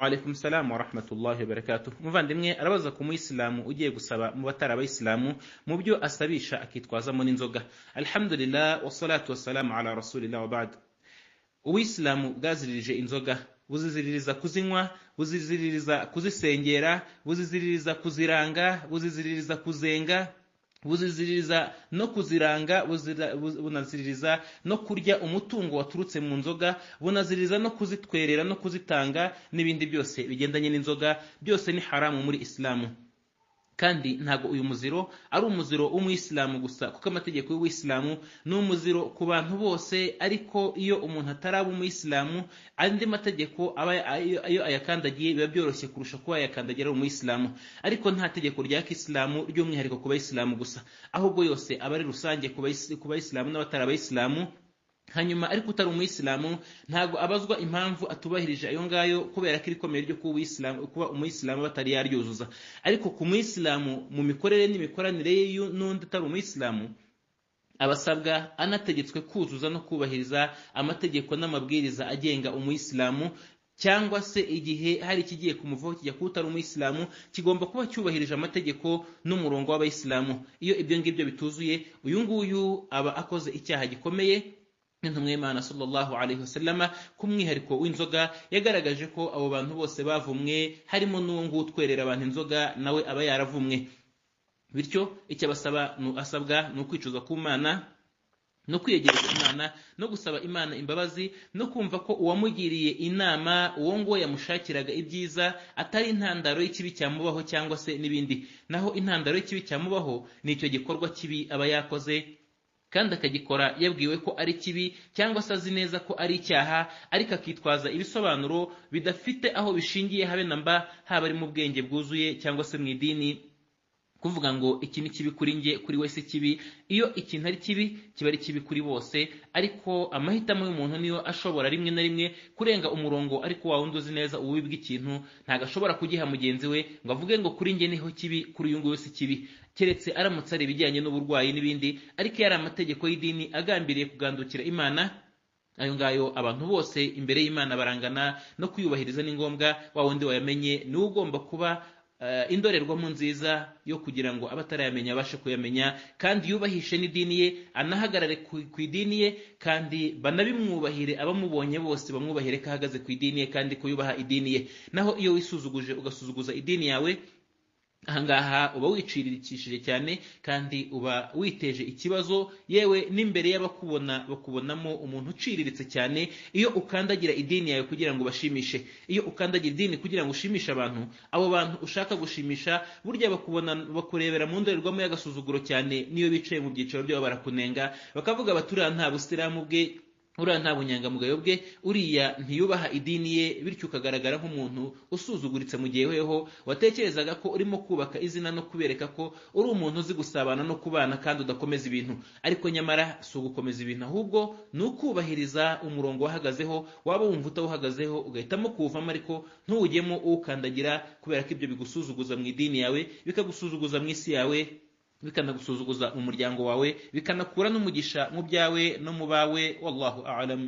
Waalaikum salam wa rahmatullahi wa barakatuh. Umuvandimwe arabaza ku muyisilamu ugiye gusaba mu batari abayisilamu mu byo asabisha akitwazamo n'inzoga. Alhamdulillah wassalatu wassalamu ala rasulillah wa ba'd. Ubuyisilamu bwaziririje inzoga buziziririza kuzinywa buziziririza kuzisengera buziziririza kuziranga buziziririza kuzenga buziziririza no kuziranga buzira- buz- bunaziririza no kurya umutungo waturutse mu nzoga bunaziririza no kuzitwerera no kuzitanga n'ibindi byose bigendanye n'inzoga byose ni haramu muri isilamu kandi ntabwo uyu muziro ari umuziro w'umuyisilamu gusa kuko amategeko y'ubuyisilamu ni umuziro ku bantu bose ariko iyo umuntu ataraba umuyisilamu andi mategeko aba ayo- iyo ayakandagiye biba byoroshye kurusha kuba yayakandagira ari umuyisilamu ariko nta tegeko rya kisilamu ry'umwihariko ku bayisilamu gusa ahubwo yose aba ari rusange ku bayisi- ku bayisilamu n'abatari abayisilamu hanyuma ariko utari umuyisilamu ntabwo abazwa impamvu atubahirije ayo ngayo kubera ko iri komeye ryo kuba Uwisilamu- kuba umuyisilamu batari yaryuzuza ariko ku muyisilamu mu mikorere n'imikoranire ye y'u- n'undi utari umuyisilamu abasabwa anategetswe kuzuza no kubahiriza amategeko n'amabwiriza agenga umuyisilamu cyangwa se igihe hari ikigiye kumuvaho kijya kuba utari umuyisilamu kigomba kuba cyubahirije amategeko n'umurongo w'abayisilamu iyo ibyo ngibyo bituzuye uyu nguyu aba akoze icyaha gikomeye n'intumwa y'imana sallallahu alaihi wasallama ku mwihariko w'inzoga yagaragaje ko abo bantu bose bavumwe harimo n'uwo nguwo utwerera abantu inzoga nawe aba yaravumwe bityo icyo abasaba nu- asabwa ni ukwicuza ku mana no kwiyegereza imana no gusaba imana imbabazi no kumva ko uwamugiriye inama uwo nguwo yamushakiraga ibyiza atari intandaro y'ikibi cyamubaho cyangwa se n'ibindi naho intandaro y'ikibi cyamubaho ni icyo gikorwa kibi aba yakoze kandi akagikora yabwiwe ko ari kibi cyangwa se azi neza ko ari icyaha ariko akitwaza ibisobanuro bidafite aho bishingiye habe na mba haba ari mu bwenge bwuzuye cyangwa se mu idini kuvuga ngo iki ni kibi kuri njye kuri wese kibi iyo ikintu ari kibi kiba ari kibi kuri bose ariko amahitamo y'umuntu niyo ashobora rimwe na rimwe kurenga umurongo ariko wa wundi uzi neza ububi bw'ikintu ntabwo ashobora kugiha mugenzi we ngo avuge ngo kuri njye niho kibi kuri uyu nguyu si kibi keretse aramutse ari ibijyanye n'uburwayi n'ibindi ariko iyo ari amategeko y'idini agambiriye kugandukira imana ayo ngayo abantu bose imbere y'imana barangana no kuyubahiriza ni ngombwa wa wundi wayamenye niwe ugomba kuba eh, indorerwamo nziza yo kugira ngo abatarayamenya abashe kuyamenya kandi yubahishe n'idini ye anahagarare ku ku idini ye kandi banabimwubahire abamubonye bose bamwubahire ko ahagaze ku idini ye kandi ko yubaha idini ye naho iyo wisuzuguje ugasuzuguza idini yawe ahangaha uba wicirikishije cyane kandi uba witeje ikibazo yewe n'imbere y'abakubona bakubonamo umuntu uciriritse cyane iyo ukandagira idini yawe kugira ngo ubashimishe iyo ukandagira idini kugira ngo ushimishe abantu abo bantu ushaka gushimisha burya bakubona bakurebera mu ndorerwamo y'agasuzuguro cyane niyo bicaye mu byiciro byabo barakunenga bakavuga bati uriya nta busilamu bwe uriya nta bunyangamugayo bwe uriya ntiyubaha idini ye bityo ukagaragara nk'umuntu usuzuguritse mu gihe weho watekerezaga ko urimo kubaka izina no kubereka ko uri umuntu uzi gusabana no kubana kandi udakomeza ibintu ariko nyamara si ugukomeza ibintu ahubwo ni ukubahiriza umurongo wahagazeho waba wumva utawuhagazeho ugahitamo kuwuvamo ariko ntuwujyemo uwukandagira kubera ko ibyo bigusuzuguza mu idini yawe bikagusuzuguza mu isi yawe bikanagusuzuguza mu muryango wawe bikanakura n'umugisha mu byawe no mu bawe wallahu a'lam